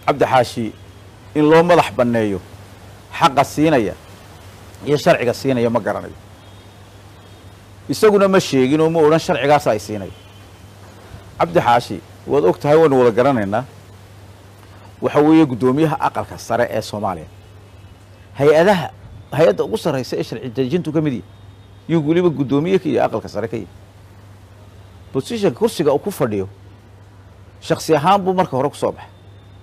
cabdi xaashi in loo madax banneeyo xaqa siinaya iyo sharciga siinaya ma garanayo isaguna ma sheegin oo ma odhan sharcigaasa ay siinayo cabdi xaashi waad og tahay waynu wada garanaynaa waxa weeye guddoomiyaha aqalka sare ee soomaaliya hay-adaha hay-adda ugu sarraysa ee sharci dejintu ka mid yahay yuu weliba guddoomiye ka iyo aqalka sare ka yahay bosishanka kursiga uu ku fadhiyo shaksi ahaan buu marka hore ku soo baxay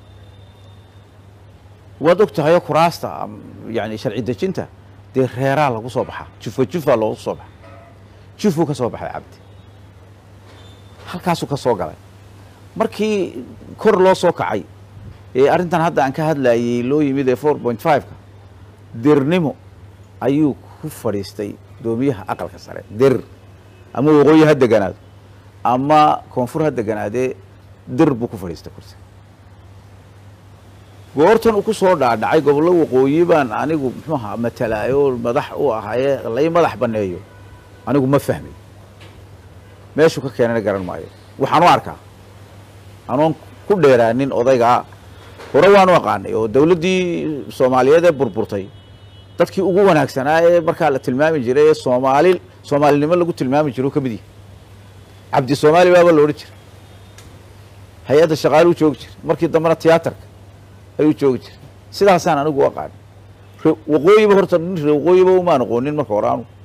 waad og tahayoo kuraasta yani sharci dejinta dee reeraa lagu soo baxaa jufa jufa loogu soo baxa jufuu ka soo baxay cabdi halkaasuu ka soo galay markii kor loo soo kacay ee arrintan hadda aan ka hadlayey loo yimid ee four point five-ka dirnimo ayuu ku fadhiistay guddoomiyaha aqalka sare dir ama waqooyi ha deganaado ama koonfur ha deganaadee dir buu ku fadhiistay kursiga goortan uu ku soo dhaadhacay gobollo waqooyi baan anigu muxuu ahaa matalaayo madax u ahaaye lay madax banneeyo anigu ma fahmay meeshuu ka keenana garan maayo waxaan u arkaa anoon ku dheeraanin odaygaa hore waanu aqaanay oo dawladdii soomaaliyeed ee burburtay dadkii ugu wanaagsanaa ee markaa la tilmaami jiray ee soomaali soomaalinimo lagu tilmaami jiro ka mid yahay cabdi soomaali baaba la odhan jiray hay-adda shaqaaluu joogi jiray markii dambena tiyaatarka ayuu joogi jiray sidaasaan anigu u aqaanay waqooyiba horta nin re waqooyiba umaan aqoonin marka hore anu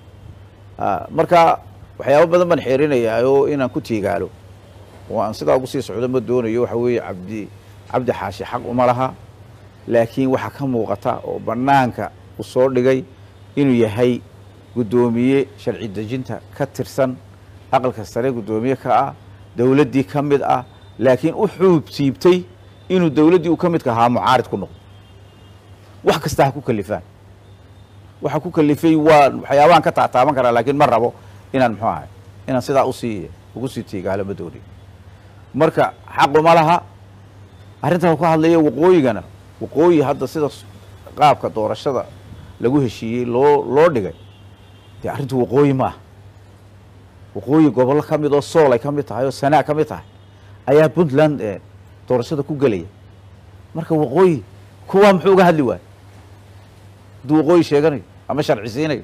marka waxyaaba badan baan xeerinayaa oo inaan ku tiigaalo oo aan sidaa ugu sii socdo ma doonayo waxa weeye cabdi cabdi xaashi xaq uma laha laakiin waxaa ka muuqata oo bannaanka u soo dhigay inuu yahay guddoomiye sharci dejinta ka tirsan aqalka sare guddoomiye ka ah dowladdii ka mid ah laakiin u xuub siibtay inuu dowladdii uu ka midka ahaa mucaarid ku noqdo wax kasta ha ku kalifaan waxa ku kalifay waa waxyaabahan ka taataaban karaa laakiin ma rabo inaan muxuu ahay inaan sidaa usii ugu sii tiigaalo ma doonayo marka xaquma laha arrintan ka hadlaya waqooyigana waqooyi hadda sida qaabka doorashada lagu heshiiyey loo loo dhigay dee arrintu waqooyi ma aha waqooyi gobollo ka mid oo sool ay ka mid tahay oo sanaa ka mid tahay ayaa puntland doorashada ku gelaya marka waqooyi kuwaa muxuu uga hadli waayo hadduu waqooyi sheeganayo ama sharci siinayo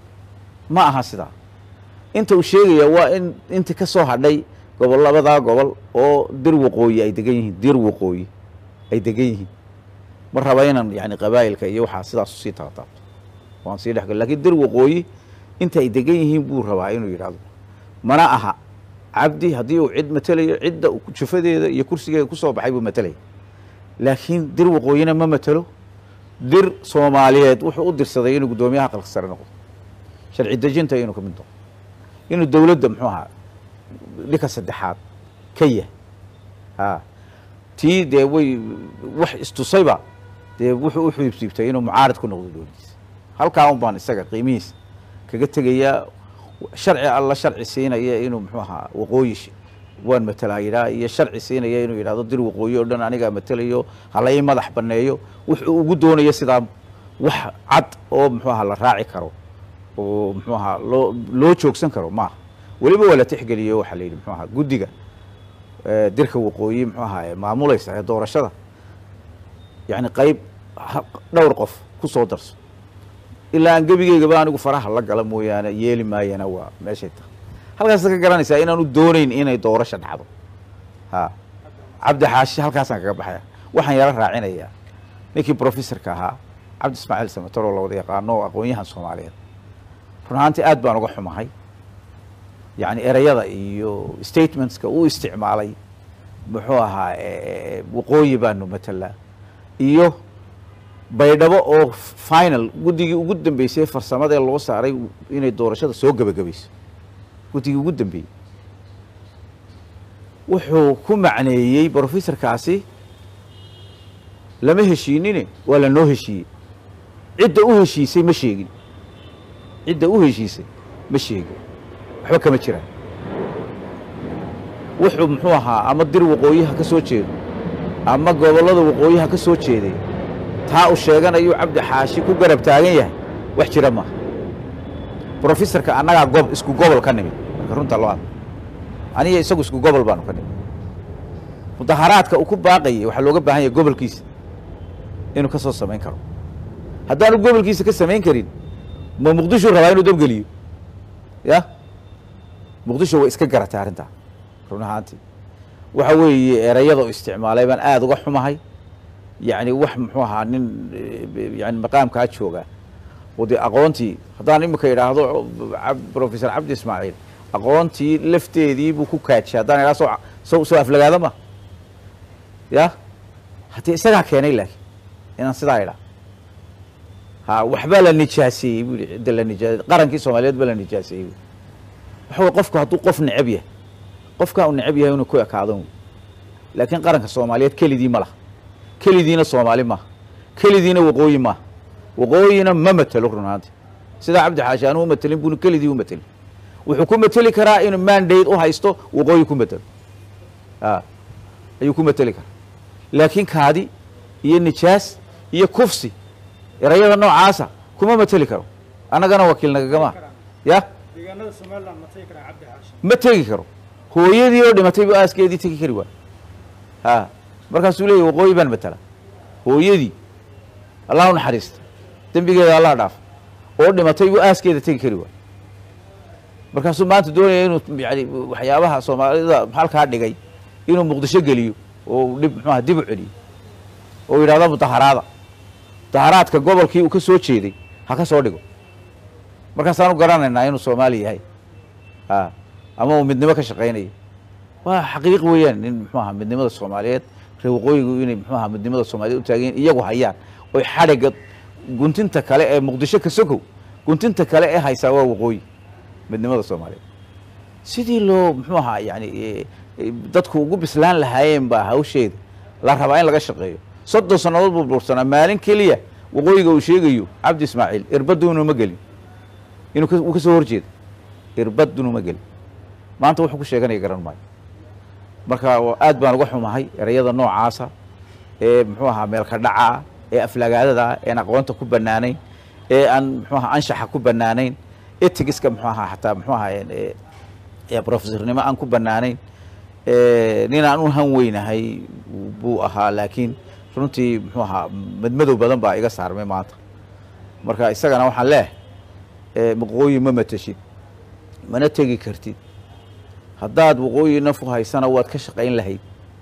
ma aha sidaa inta uu sheegaya waa in intii ka soo hadhay gobol labadaa gobol oo dir waqooyi ay degan yihiin dir waqooyi ay degan yihiin ma raba inaan yani qabaa'ilka iyo waxaa sidaas usii taataabto waan sii dhexgal lakin dir waqooyi inta ay degan yihiin buu rabaa inuu yidhahdo mana aha cabdi haddii uu cid matelayo cidda jufadeeda iyo kursigeeda kusoo baxay buu matelaya laakiin dir waqooyina ma matelo dir soomaaliyeed wuxuu u dirsaday inuu guddoomiyaha aqalka sare noqdo sharci dejinta inuu ka mid noqdo inuu dowladda muxuu ahaa dhinka saddexaad ka yahay a tii dee way wax istusayba dee wuxuu u xiibsiibtay inuu mucaarid ku noqdo dowladdiisa halkaa un baan isaga qiimihiisa kaga tegayaa sharci alla sharci siinaya inuu muxuu ahaa waqooyi waan matalaa yidhaha iyo sharci siinaya inuu yidhahdo dir waqooyi oo dhan anigaa matelayo halai madax banneeyo wuxuu ugu doonayo sidaa wax cad oo muxuu ahaa la raaci karo oo muxuu ahaa loo loo joogsan karo maaha weliba waa la tixgeliyo waxaa la yidhi muxuu ahaa guddiga dirka waqooyi muxuu ahaa maamulaysa ee doorashada yacni qayb dhowr qof ku soo darso ilaa aan gebigeygaba anigu faraha la gala mooyaane yeeli maayana waa meeshay tahay halkaasa ka garanaysaa inaanu doonayn inay doorasha dhacdo ha cabdi xaashi halkaasaan kaga baxaya waxaan yaro raacinayaa ninkii professorka ahaa cabdi ismaaciil samator oo la wada yaqaano oo aqoon-yahan soomaaliyeed run ahaantii aad baan uga xumahay yacni ereyada iyo statementska uu isticmaalay muxuu ahaa waqooyi baanu matalaa iyo baydhabo oo final guddigii ugu dambeysay farsamada ee loo saaray inay doorashada soo gebagabayso guddigii ugu dambeeyey wuxuu ku macneeyey brofessorkaasi lama heshiinine waa la noo heshiiyey cidda u heshiisay ma sheegin cidda u heshiisay ma sheegin waxba kama jiraan wuxuu muxuu ahaa ama dir waqooyiha ka soo jeedo ama gobollada waqooyiha ka soo jeeday taa uu sheeganayuu cabdi xaashi ku garab taagan yahay wax jira maaha brofessorka annagaa gob isku gobol ka nimid marka runta loo hadla aniga isagu isku gobol baanu ka nimid mudaharaadka uu ku baaqayay waxaa looga baahan yahay gobolkiisa inuu ka soo samayn karo haddaanu gobolkiisa ka samayn karin ma muqdisho rabaa inuu dabgeliyo ya muqdisho way iska garatay arrintaa run ahaantii waxa weeye erayada u isticmaalay baan aada uga xumahay yacni wax muxuu ahaa nin yani maqaamkaa jooga oo dee aqoontii haddaan imika idhaahdo professor cabdi ismaaciil aqoontii lafteedii buu ku kaajiyay haddaan idhaha soo soo soo aflagaada ma ya haddii isagaa keenay laakiin inaan sidaa idhaa ha waxbaa la nijaaseeyey bu yihi cidda la nijaa qarankii soomaaliyeed baa la nijaaseeyey bu waxa wey qofku hadduu qof necab yahay qofkaa uu necab yahay inuu ku ekaado laakiin qaranka soomaaliyeed kelidii ma laha kelidiina soomaali maaha kelidiina waqooyi maaha waqooyina ma matelo run ahaanti sidaa cabdi xaashi aanu u matelin bunu kelidii u matelin wuxuu ku mateli karaa inuu mandate u haysto waqooyi ku matelo a ayuu ku mateli karaa laakiin kaadi iyo nijaas iyo kufsi erayada noocaasa kuma mateli karo annagana wakiil nagagama ya deegaanada somaliland ma tagi karaa cabdi xaashi ma tegi karo hooyadii oo dhimatay buu aaskeedii tegi kari waay ha markaasuu leeyahy waqooyi baan matala hooyadii allah u naxariista dembigeeda allah dhaaf oo dhimatay buu aaskeeda tegi kari waay markaasuu maanta doonaya inuu yani waxyaabaha soomaalida halkaa dhigay inuu muqdisho geliyo oo dhib muxuaha dib u celiyo oo yidhahdo mudaharaada mudaharaadka gobolkii uu ka soo jeeday ha ka soo dhigo markaasaanu garanaynaa inuu soomaali yahay a ama uu midnimo ka shaqaynayo waa xaqiiq weeyaan in muxuu aha midnimada soomaaliyeed reer waqooyigu inay muxuu aha midnimada soomaaliyeed u taagan iyagu hayaan oy xadhigga guntinta kale ee muqdisho ka sokow guntinta kale ee haysaa waa waqooyi midnimada soomaaliyeed sidii loo muxuu ahaa yani dadku ugu bislaan lahaayeen baa hawsheeda la rabaa in laga shaqeeyo soddon sannadood buu bursanaa maalin keliya waqooyiga uu sheegayo cabdi ismaaciil irbadduunu ma gelin inuu uu ka soo horjeeda irbadduunu ma gelin maanta wuxuu ku sheeganaya garan maayo marka aad baan uga xumahay erayada noocaasa ee muxuu ahaa meelka dhaca ee aflagaadada een aqoonta ku banaanayn ee aan muxuu ahaa anshaxa ku banaanayn etigiska muxuu ahaa xataa muxuu ahaa ee professornimo aan ku banaanayn nin aan u han weynahay buu ahaa laakiin runtii muxuu ahaa madmadow badan baa iga saarmay maanta marka isagana waxaan leehay waqooyi ma mateshid mana tegi kartid haddaad waqooyi nafu haysana waad ka shaqayn lahayd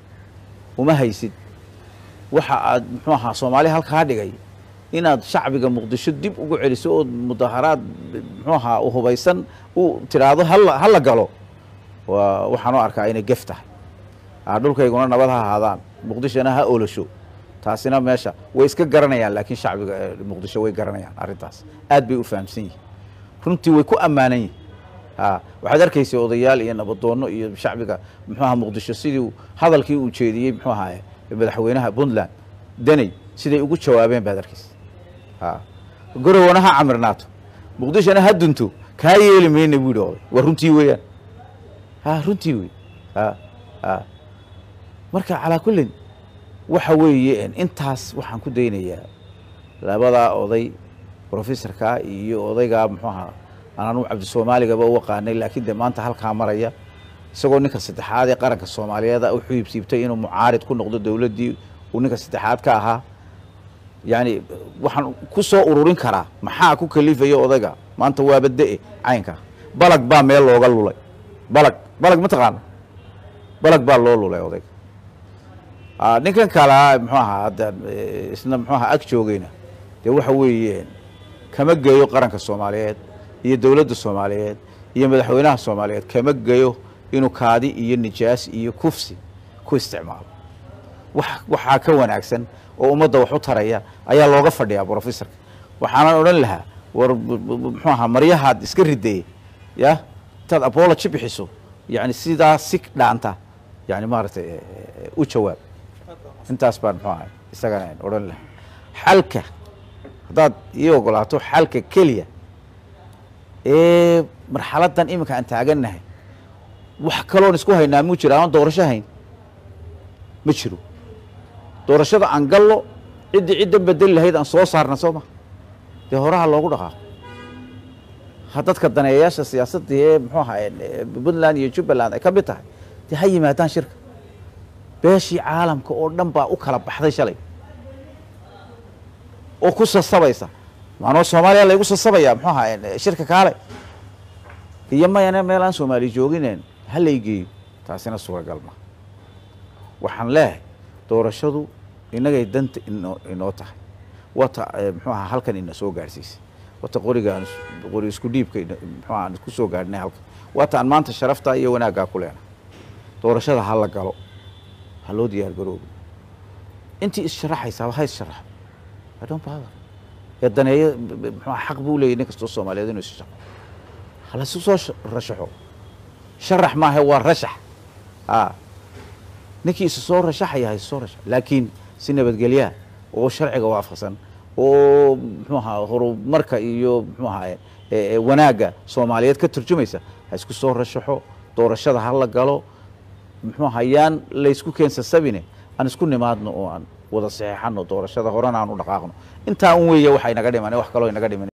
uma haysid waxa aad muxuu ahaa soomaali halkaa dhigay inaad shacbiga muqdisho dib ugu celiso ood mudaharaad muxuu ahaa hubaysan u tidhaahdo hala hala galo waa waxaan u arkaa inay gef tahay dhulkayguna nabad ha ahaadaan muqdishona ha olosho taasina meesha way iska garanayaan laakiin shacbiga muqdisho way garanayaan arrintaas aad bay u fahamsan yihin runtii way ku ammaanan yihin a waxaad arkaysa odayaal iyo nabadoonno iyo shacbiga muxuu aha muqdisho sidii hadalkii uu jeediyey muxuu ahaa madaxweynaha puntland daney siday ugu jawaabeen baad arkaysa a gorowana ha camirnaato muqdishona ha dunto kaa yeeli mayna buu yihi oday waa runtii weeyaan ha runtii wey a a marka calaa kullin waxa weeye intaas waxaan ku daynayaa labadaa oday professorka iyo odaygaa muxuu ahaa anaanu cabdisoomaaligaba u aqaanay laakiin dee maanta halkaa maraya isagoo ninka saddexaad ee qaranka soomaaliyeed u xiibsiibtay inuu mucaarid ku noqdo dowladdii uu ninka saddexaad ka ahaa yani waxaan ku soo ururin karaa maxaa ku kalifaya odayga maanta waaba de-e caynka balag baa meel looga lulay balag balag ma taqaana balag baa loo lulay odayga ninkan kalaa muxuu ahaa hadda isna muxuu ahaa ag joogayna dee waxa weeye kama geeyo qaranka soomaaliyeed iyo dowladda soomaaliyeed iyo madaxweynaha soomaaliyeed kama geyo inuu kaadi iyo nijaas iyo kufsi ku isticmaalo wax waxaa ka wanaagsan oo ummadda wax u taraya ayaa looga fadhiyaa brofessorka waxaanan odhan lahaa war muxuu ahaa maryahaad iska rideye ya intaad apology bixiso yani sidaa si dhaanta yani maaragtay u jawaab intaas baan muxuu ahay isagana odhan lahaa xalka haddaad ii ogolaato xalka keliya ee marxaladdan iminka aan taagannahay wax kaloon isku haynaa muu jira aan doorasho hayn ma jiro doorashada aan gallo ciddii ciddan bedeli lahayd aan soo saarna soo ma dee horaha loogu dhaqaaqo ha dadka daneeyayaasha siyaasadda ee muxuu ahaa puntland iyo jubbaland ay ka mid tahay dee ha yimaadaan shirka beeshii caalamka oo dhan baa u kala baxday shalay oo ku sasabaysa maanoo soomaaliya laygu sasabaya muxuu ahaa shirka kaale iyo mayane meel aan soomaali joogineen ha laygeeyo taasina suuragal ma waxaan leeyahay doorashadu innagay danta inoo inoo tahay wata muxuu ahaa halkan ina soo gaadhsiisay wata qorigaan qori isku dhiibka muxuu aan ku soo gaadhnay halkan wata aan maanta sharaftaa iyo wanaaggaa ku leenahay doorashada ha la galo ha loo diyaar garoobo intii issharaxaysaaba ha issharaxo I don't bother ee daneeyo muxuu xaq buu leeyahy nin kastoo soomaaliyeed inuu isshaqo halasu soo rashaxo sharax maaha waa rashax a ninkii isu soo rashaxaya ha isu soo rashax laakiin si nabadgelyaa oo sharciga waafaqsan oo muxuu ahaa horumarka iyo muxuu ahaa wanaagga soomaaliyeed ka turjumaysa ha isku soo rashaxo doorashada ha la galo muxuu ahaa yaan laysku keensasabine aan isku nimaadno oo aan wada saxeexano doorashada horena aan u dhaqaaqno intaa un weeye waxa inaga dhiman wax kaloo inaga dhiman